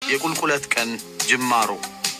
የቁልቁለት ቀን ጅማሮ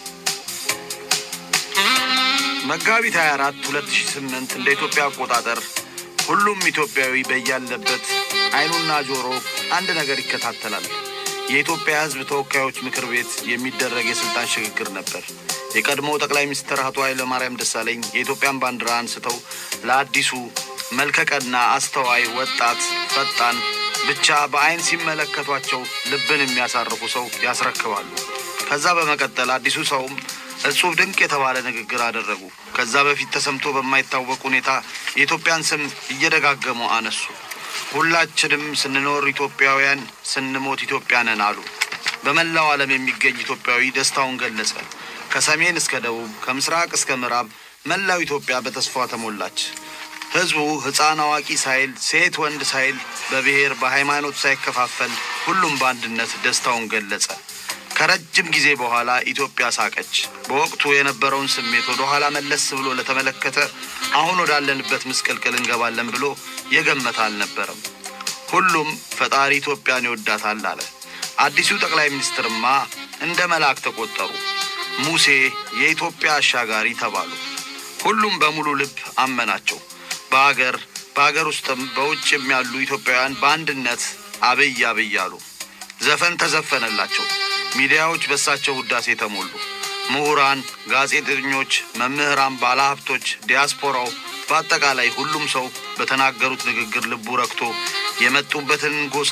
መጋቢት 24 2008 እንደ ኢትዮጵያ አቆጣጠር ሁሉም ኢትዮጵያዊ በያለበት አይኑና ጆሮ አንድ ነገር ይከታተላል። የኢትዮጵያ ሕዝብ ተወካዮች ምክር ቤት የሚደረግ የስልጣን ሽግግር ነበር። የቀድሞው ጠቅላይ ሚኒስትር አቶ ኃይለማርያም ደሳለኝ የኢትዮጵያን ባንዲራ አንስተው ለአዲሱ መልከቀና አስተዋይ ወጣት ፈጣን ብቻ በአይን ሲመለከቷቸው ልብን የሚያሳርፉ ሰው ያስረክባሉ። ከዛ በመቀጠል አዲሱ ሰውም እጹብ ድንቅ የተባለ ንግግር አደረጉ። ከዛ በፊት ተሰምቶ በማይታወቅ ሁኔታ የኢትዮጵያን ስም እየደጋገሙ አነሱ። ሁላችንም ስንኖር ኢትዮጵያውያን፣ ስንሞት ኢትዮጵያ ነን አሉ። በመላው ዓለም የሚገኝ ኢትዮጵያዊ ደስታውን ገለጸ። ከሰሜን እስከ ደቡብ፣ ከምስራቅ እስከ ምዕራብ መላው ኢትዮጵያ በተስፋ ተሞላች። ህዝቡ ሕፃን አዋቂ ሳይል ሴት ወንድ ሳይል በብሔር በሃይማኖት ሳይከፋፈል ሁሉም በአንድነት ደስታውን ገለጸ። ከረጅም ጊዜ በኋላ ኢትዮጵያ ሳቀች። በወቅቱ የነበረውን ስሜት ወደ ኋላ መለስ ብሎ ለተመለከተ አሁን ወዳለንበት ምስቅልቅል እንገባለን ብሎ የገመተ አልነበረም። ሁሉም ፈጣሪ ኢትዮጵያን ይወዳታል አለ። አዲሱ ጠቅላይ ሚኒስትርማ እንደ መልአክ ተቆጠሩ። ሙሴ የኢትዮጵያ አሻጋሪ ተባሉ። ሁሉም በሙሉ ልብ አመናቸው። በአገር በአገር ውስጥም በውጭም ያሉ ኢትዮጵያውያን በአንድነት አብይ አብይ አሉ። ዘፈን ተዘፈነላቸው። ሚዲያዎች በሳቸው ውዳሴ ተሞሉ። ምሁራን፣ ጋዜጠኞች፣ መምህራን፣ ባለሀብቶች፣ ዲያስፖራው፣ በአጠቃላይ ሁሉም ሰው በተናገሩት ንግግር ልቡ ረክቶ የመጡበትን ጎሳ፣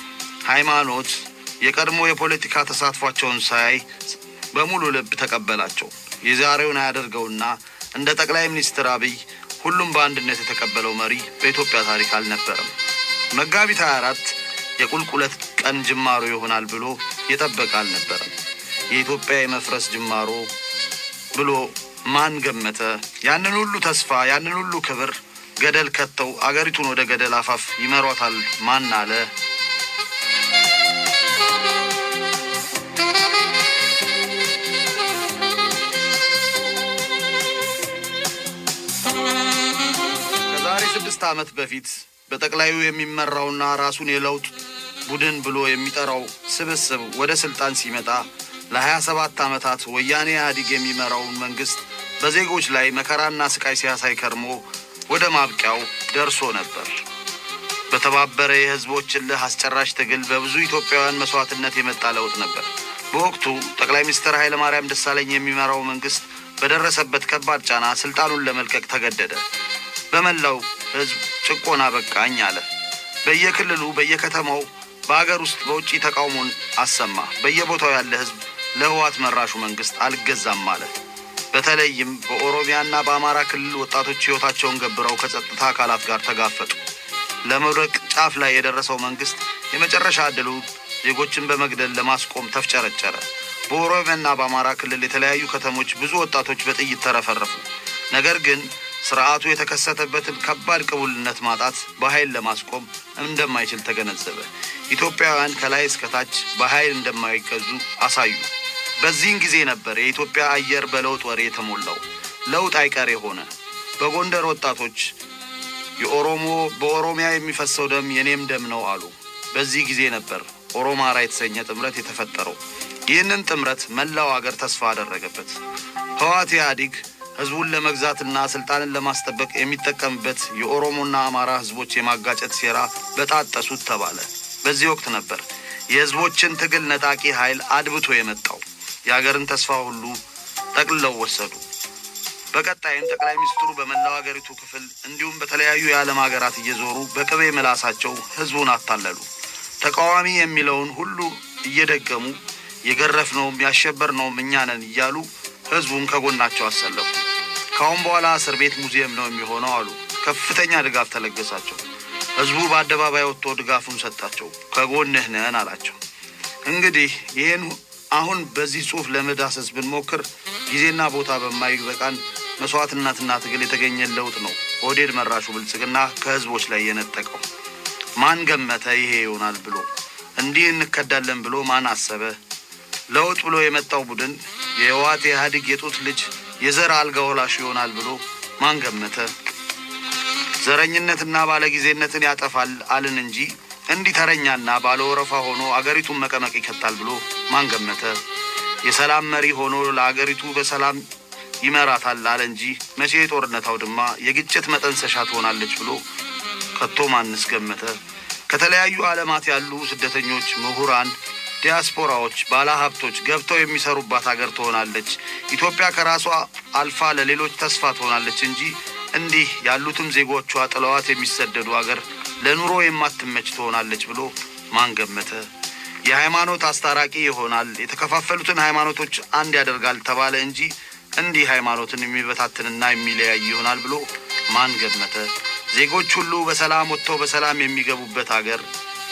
ሃይማኖት፣ የቀድሞ የፖለቲካ ተሳትፏቸውን ሳያይ በሙሉ ልብ ተቀበላቸው። የዛሬውን አያደርገውና እንደ ጠቅላይ ሚኒስትር አብይ ሁሉም በአንድነት የተቀበለው መሪ በኢትዮጵያ ታሪክ አልነበረም። መጋቢት 24 የቁልቁለት ቀን ጅማሮ ይሆናል ብሎ የጠበቀ አልነበረም። የኢትዮጵያ የመፍረስ ጅማሮ ብሎ ማን ገመተ? ያንን ሁሉ ተስፋ ያንን ሁሉ ክብር ገደል ከተው አገሪቱን ወደ ገደል አፋፍ ይመሯታል ማን አለ? ከዛሬ ስድስት ዓመት በፊት በጠቅላዩ የሚመራውና ራሱን የለውጥ ቡድን ብሎ የሚጠራው ስብስብ ወደ ስልጣን ሲመጣ ለሀያ ሰባት ዓመታት ወያኔ ኢህአዲግ የሚመራውን መንግስት በዜጎች ላይ መከራና ስቃይ ሲያሳይ ከርሞ ወደ ማብቂያው ደርሶ ነበር። በተባበረ የህዝቦች እልህ አስጨራሽ ትግል በብዙ ኢትዮጵያውያን መስዋዕትነት የመጣ ለውጥ ነበር። በወቅቱ ጠቅላይ ሚኒስትር ኃይለማርያም ደሳለኝ የሚመራው መንግስት በደረሰበት ከባድ ጫና ስልጣኑን ለመልቀቅ ተገደደ። በመላው ህዝብ ጭቆና በቃኝ አለ። በየክልሉ በየከተማው በአገር ውስጥ በውጭ ተቃውሞን አሰማ። በየቦታው ያለ ህዝብ ለህዋት መራሹ መንግስት አልገዛም አለ። በተለይም በኦሮሚያና በአማራ ክልል ወጣቶች ህይወታቸውን ገብረው ከጸጥታ አካላት ጋር ተጋፈጡ። ለመውደቅ ጫፍ ላይ የደረሰው መንግስት የመጨረሻ ዕድሉ ዜጎችን በመግደል ለማስቆም ተፍጨረጨረ። በኦሮሚያና በአማራ ክልል የተለያዩ ከተሞች ብዙ ወጣቶች በጥይት ተረፈረፉ። ነገር ግን ስርዓቱ የተከሰተበትን ከባድ ቅቡልነት ማጣት በኃይል ለማስቆም እንደማይችል ተገነዘበ። ኢትዮጵያውያን ከላይ እስከታች በኃይል እንደማይገዙ አሳዩ። በዚህን ጊዜ ነበር የኢትዮጵያ አየር በለውጥ ወሬ የተሞላው። ለውጥ አይቀሬ ሆነ። በጎንደር ወጣቶች የኦሮሞ በኦሮሚያ የሚፈሰው ደም የኔም ደም ነው አሉ። በዚህ ጊዜ ነበር ኦሮማራ የተሰኘ ጥምረት የተፈጠረው። ይህንን ጥምረት መላው አገር ተስፋ አደረገበት። ህወሓት ኢህአዲግ ህዝቡን ለመግዛትና ስልጣንን ለማስጠበቅ የሚጠቀምበት የኦሮሞና አማራ ህዝቦች የማጋጨት ሴራ በጣጠሱት ተባለ። በዚህ ወቅት ነበር የህዝቦችን ትግል ነጣቂ ኃይል አድብቶ የመጣው። የአገርን ተስፋ ሁሉ ጠቅልለው ወሰዱ። በቀጣይም ጠቅላይ ሚኒስትሩ በመላው አገሪቱ ክፍል እንዲሁም በተለያዩ የዓለም ሀገራት እየዞሩ በቅቤ ምላሳቸው ህዝቡን አታለሉ። ተቃዋሚ የሚለውን ሁሉ እየደገሙ የገረፍነውም ያሸበርነውም እኛ ነን እያሉ ህዝቡን ከጎናቸው አሰለፉ። ከአሁን በኋላ እስር ቤት ሙዚየም ነው የሚሆነው አሉ። ከፍተኛ ድጋፍ ተለገሳቸው። ህዝቡ በአደባባይ ወጥቶ ድጋፉን ሰጣቸው። ከጎንህ ነን አላቸው። እንግዲህ ይህን አሁን በዚህ ጽሑፍ ለመዳሰስ ብንሞክር ጊዜና ቦታ በማይበቃን መስዋዕትነትና ትግል የተገኘ ለውጥ ነው ኦህዴድ መራሹ ብልጽግና ከህዝቦች ላይ የነጠቀው። ማን ገመተ ይሄ ይሆናል ብሎ እንዲህ እንከዳለን ብሎ ማን አሰበ? ለውጥ ብሎ የመጣው ቡድን የህወሓት የኢህአዴግ የጡት ልጅ የዘር አልጋ ወላሽ ይሆናል ብሎ ማን ገመተ? ዘረኝነትና ባለጊዜነትን ያጠፋል አልን እንጂ እንዲህ ተረኛና ባለ ወረፋ ሆኖ አገሪቱን መቀመቅ ይከታል ብሎ ማን ገመተ? የሰላም መሪ ሆኖ ለአገሪቱ በሰላም ይመራታል አለ እንጂ መቼ የጦርነት አውድማ የግጭት መጠንሰሻ ትሆናለች ብሎ ከቶ ማንስ ገመተ? ከተለያዩ ዓለማት ያሉ ስደተኞች፣ ምሁራን፣ ዲያስፖራዎች፣ ባለሀብቶች ገብተው የሚሰሩባት አገር ትሆናለች። ኢትዮጵያ ከራሷ አልፋ ለሌሎች ተስፋ ትሆናለች እንጂ እንዲህ ያሉትም ዜጎቿ ጥለዋት የሚሰደዱ አገር ለኑሮ የማትመች ትሆናለች ብሎ ማን ገመተ? የሃይማኖት አስታራቂ ይሆናል፣ የተከፋፈሉትን ሃይማኖቶች አንድ ያደርጋል ተባለ እንጂ እንዲህ ሃይማኖትን የሚበታትንና የሚለያይ ይሆናል ብሎ ማን ገመተ? ዜጎች ሁሉ በሰላም ወጥተው በሰላም የሚገቡበት አገር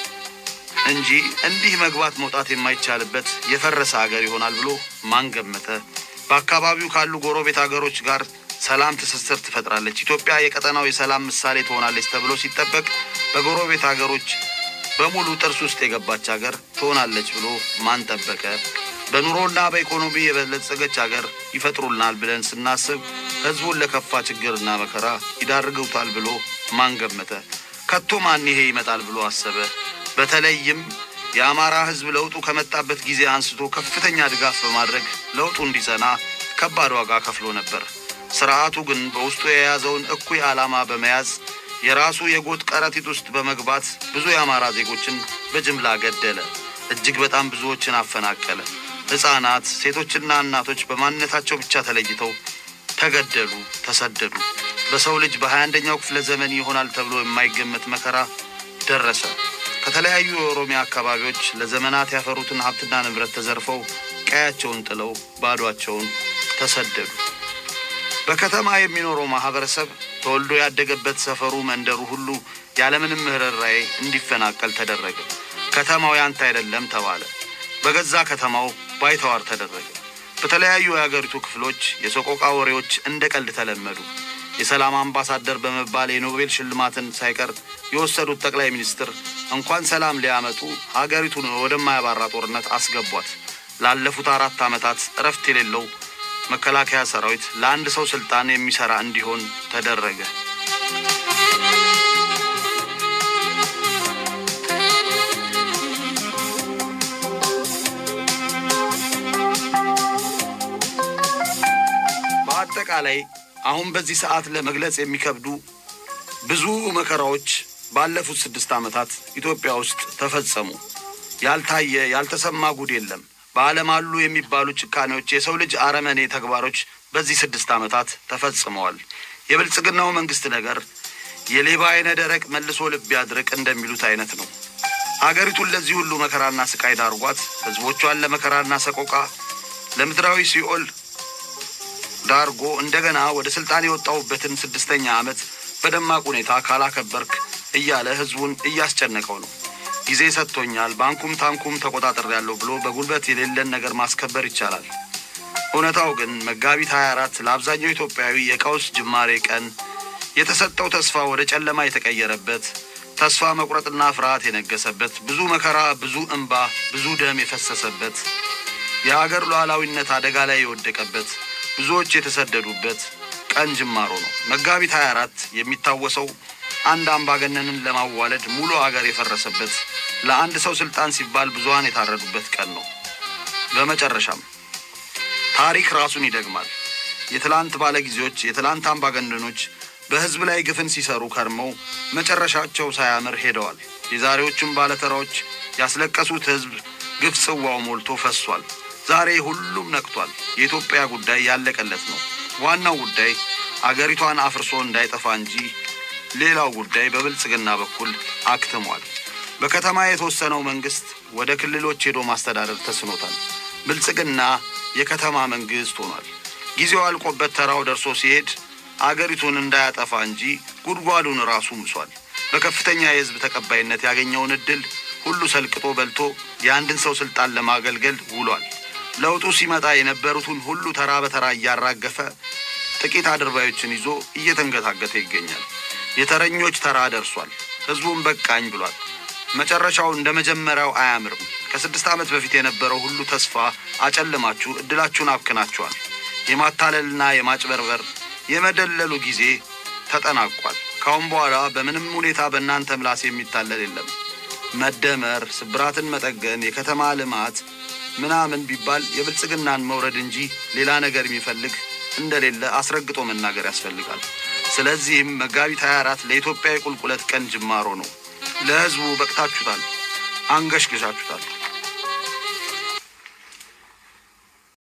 እንጂ እንዲህ መግባት መውጣት የማይቻልበት የፈረሰ አገር ይሆናል ብሎ ማን ገመተ? በአካባቢው ካሉ ጎረቤት አገሮች ጋር ሰላም ትስስር ትፈጥራለች። ኢትዮጵያ የቀጠናው የሰላም ምሳሌ ትሆናለች ተብሎ ሲጠበቅ በጎረቤት አገሮች በሙሉ ጥርስ ውስጥ የገባች አገር ትሆናለች ብሎ ማን ጠበቀ? በኑሮና በኢኮኖሚ የበለጸገች አገር ይፈጥሩልናል ብለን ስናስብ ሕዝቡን ለከፋ ችግርና መከራ ይዳርጉታል ብሎ ማን ገመተ? ከቶ ማን ይሄ ይመጣል ብሎ አሰበ? በተለይም የአማራ ሕዝብ ለውጡ ከመጣበት ጊዜ አንስቶ ከፍተኛ ድጋፍ በማድረግ ለውጡ እንዲጸና ከባድ ዋጋ ከፍሎ ነበር። ስርዓቱ ግን በውስጡ የያዘውን እኩይ ዓላማ በመያዝ የራሱ የጎጥ ከረጢት ውስጥ በመግባት ብዙ የአማራ ዜጎችን በጅምላ ገደለ። እጅግ በጣም ብዙዎችን አፈናቀለ። ሕፃናት፣ ሴቶችና እናቶች በማንነታቸው ብቻ ተለይተው ተገደሉ፣ ተሰደዱ። በሰው ልጅ በሀያ አንደኛው ክፍለ ዘመን ይሆናል ተብሎ የማይገመት መከራ ደረሰ። ከተለያዩ የኦሮሚያ አካባቢዎች ለዘመናት ያፈሩትን ሀብትና ንብረት ተዘርፈው ቀያቸውን ጥለው ባዷቸውን ተሰደዱ። በከተማ የሚኖረው ማህበረሰብ ተወልዶ ያደገበት ሰፈሩ፣ መንደሩ ሁሉ ያለምንም ርኅራኄ እንዲፈናቀል ተደረገ። ከተማው ያንተ አይደለም ተባለ። በገዛ ከተማው ባይተዋር ተደረገ። በተለያዩ የአገሪቱ ክፍሎች የሰቆቃ ወሬዎች እንደ ቀልድ ተለመዱ። የሰላም አምባሳደር በመባል የኖቤል ሽልማትን ሳይቀር የወሰዱት ጠቅላይ ሚኒስትር እንኳን ሰላም ሊያመጡ ሀገሪቱን ወደማያባራ ጦርነት አስገቧት። ላለፉት አራት ዓመታት እረፍት የሌለው መከላከያ ሰራዊት ለአንድ ሰው ስልጣን የሚሰራ እንዲሆን ተደረገ። በአጠቃላይ አሁን በዚህ ሰዓት ለመግለጽ የሚከብዱ ብዙ መከራዎች ባለፉት ስድስት ዓመታት ኢትዮጵያ ውስጥ ተፈጸሙ። ያልታየ ያልተሰማ ጉድ የለም። በዓለም አሉ የሚባሉ ጭካኔዎች፣ የሰው ልጅ አረመኔ ተግባሮች በዚህ ስድስት ዓመታት ተፈጽመዋል። የብልጽግናው መንግስት ነገር የሌባ አይነ ደረቅ መልሶ ልብ ያድርቅ እንደሚሉት አይነት ነው። አገሪቱን ለዚህ ሁሉ መከራና ስቃይ ዳርጓት ህዝቦቿን ለመከራና ሰቆቃ ለምድራዊ ሲኦል ዳርጎ እንደገና ወደ ስልጣን የወጣሁበትን ስድስተኛ ዓመት በደማቅ ሁኔታ ካላከበርክ እያለ ህዝቡን እያስጨነቀው ነው። ጊዜ ሰጥቶኛል፣ ባንኩም ታንኩም ተቆጣጠር ያለው ብሎ በጉልበት የሌለን ነገር ማስከበር ይቻላል። እውነታው ግን መጋቢት 24 ለአብዛኛው ኢትዮጵያዊ የቀውስ ጅማሬ ቀን፣ የተሰጠው ተስፋ ወደ ጨለማ የተቀየረበት፣ ተስፋ መቁረጥና ፍርሃት የነገሰበት፣ ብዙ መከራ፣ ብዙ እንባ፣ ብዙ ደም የፈሰሰበት፣ የአገር ሉዓላዊነት አደጋ ላይ የወደቀበት፣ ብዙዎች የተሰደዱበት ቀን ጅማሮ ነው። መጋቢት 24 የሚታወሰው አንድ አምባገነንን ለማዋለድ ሙሉ አገር የፈረሰበት ለአንድ ሰው ስልጣን ሲባል ብዙሃን የታረዱበት ቀን ነው። በመጨረሻም ታሪክ ራሱን ይደግማል። የትላንት ባለጊዜዎች፣ የትላንት አምባገነኖች በሕዝብ ላይ ግፍን ሲሰሩ ከርመው መጨረሻቸው ሳያምር ሄደዋል። የዛሬዎቹም ባለተራዎች ያስለቀሱት ሕዝብ ግፍ ጽዋው ሞልቶ ፈሷል። ዛሬ ሁሉም ነቅቷል። የኢትዮጵያ ጉዳይ ያለቀለት ነው። ዋናው ጉዳይ አገሪቷን አፍርሶ እንዳይጠፋ እንጂ ሌላው ጉዳይ በብልጽግና በኩል አክትሟል። በከተማ የተወሰነው መንግስት ወደ ክልሎች ሄዶ ማስተዳደር ተስኖታል። ብልጽግና የከተማ መንግስት ሆኗል። ጊዜው አልቆበት ተራው ደርሶ ሲሄድ አገሪቱን እንዳያጠፋ እንጂ ጉድጓዱን ራሱ ምሷል። በከፍተኛ የህዝብ ተቀባይነት ያገኘውን እድል ሁሉ ሰልቅጦ በልቶ የአንድን ሰው ስልጣን ለማገልገል ውሏል። ለውጡ ሲመጣ የነበሩትን ሁሉ ተራ በተራ እያራገፈ ጥቂት አድርባዮችን ይዞ እየተንገታገተ ይገኛል። የተረኞች ተራ ደርሷል። ህዝቡን በቃኝ ብሏል። መጨረሻው እንደ መጀመሪያው አያምርም። ከስድስት ዓመት በፊት የነበረው ሁሉ ተስፋ አጨልማችሁ እድላችሁን አብክናችኋል። የማታለልና የማጭበርበር የመደለሉ ጊዜ ተጠናቋል። ካሁን በኋላ በምንም ሁኔታ በእናንተ ምላስ የሚታለል የለም። መደመር፣ ስብራትን መጠገን፣ የከተማ ልማት ምናምን ቢባል የብልጽግናን መውረድ እንጂ ሌላ ነገር የሚፈልግ እንደሌለ አስረግጦ መናገር ያስፈልጋል። ስለዚህም መጋቢት 24 ለኢትዮጵያ የቁልቁለት ቀን ጅማሮ ነው። ለሕዝቡ በቅታችሁታል፣ አንገሽግሻችሁታል።